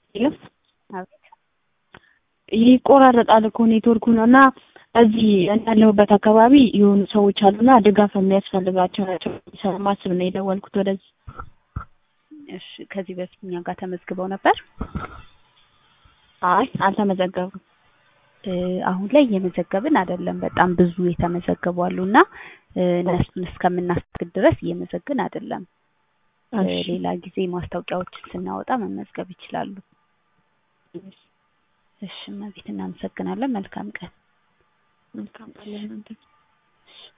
የለም አቤት ይቆራረጣል እኮ ኔትወርኩ ነው እና እዚህ ያለሁበት አካባቢ የሆኑ ሰዎች አሉና ድጋፍ የሚያስፈልጋቸው ናቸው ስለማስብ ነው የደወልኩት ወደዚህ። እሺ ከዚህ በፊት እኛ ጋር ተመዝግበው ነበር? አይ አልተመዘገቡም። እ አሁን ላይ እየመዘገብን አይደለም። በጣም ብዙ የተመዘገቡ አሉና እ እነሱን እስከምናስተናግድ ድረስ እየመዘግን አይደለም። እ እሺ ሌላ ጊዜ ማስታወቂያዎችን ስናወጣ መመዝገብ ይችላሉ። እሺ እመቤት እናመሰግናለን። መልካም ቀን። መልካም ቀን ለእናንተ።